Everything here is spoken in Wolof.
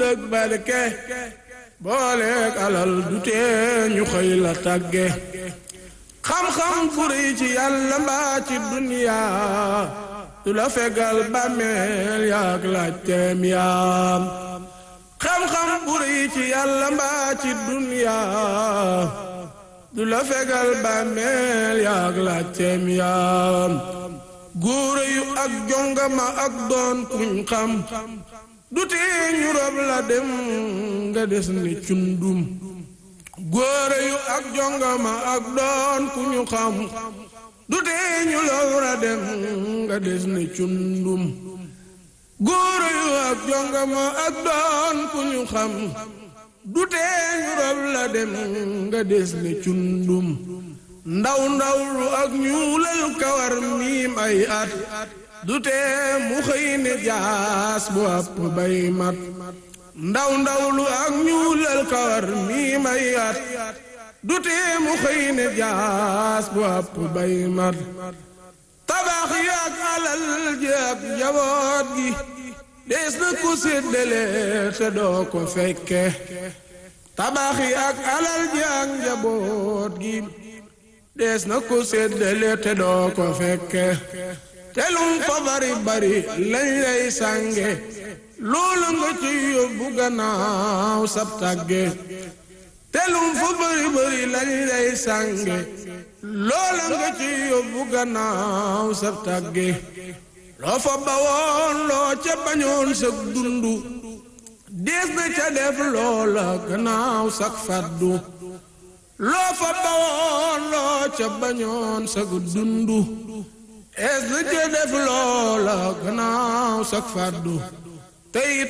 ak barke booleeg alal du tee ñu xëy la tàgge xam-xam bu rëy ci yàlla mbaa ci duniyaa du la fegal bàmmeel yaag laajteem yaam xam-xam bu rëy ci yàlla mbaa ci duniyaa du la fegal bàmmeel yaag laajteem yaam góore yu ak jongama ak doon kuñ xam du tee ñu rob la dem nga des ni cundum góore yu ak jongama ak doon ku ñu xam du tee ñu rob la dem nga des ni cundum góore yu ak jongama ak doon ku ñu xam du tee ñu rob la dem nga des ni cundum ndaw ndaw lu ak ñuulal kawar miim ay at du tee mu xëy ne jaas bu àpp bay mat ndaw ndaw lu ak ñuulal kawar miim ay at du tee mu xëy ne jaas bu àpp bay mat tabax yi ak alal ji ak njaboot gi dees na ko séddale te doo ko fekke tabax yi ak alal ji ak njaboot gi dees na ko séddale te doo ko fekke telum fa bari bari lañ lay sànge loolu nga ci yóbbu gannaaw sab tàgge telum fa bari bari lañ lay sànge loolu nga ci yóbbu gannaaw sab tàgge loo fa bawoon loo ca bañoon sag dundu dees na ca def loola gannaaw sag faddu loo fa bawoon loo ca bañoon sag dundu es na ca def loola gannaaw sag faddu tey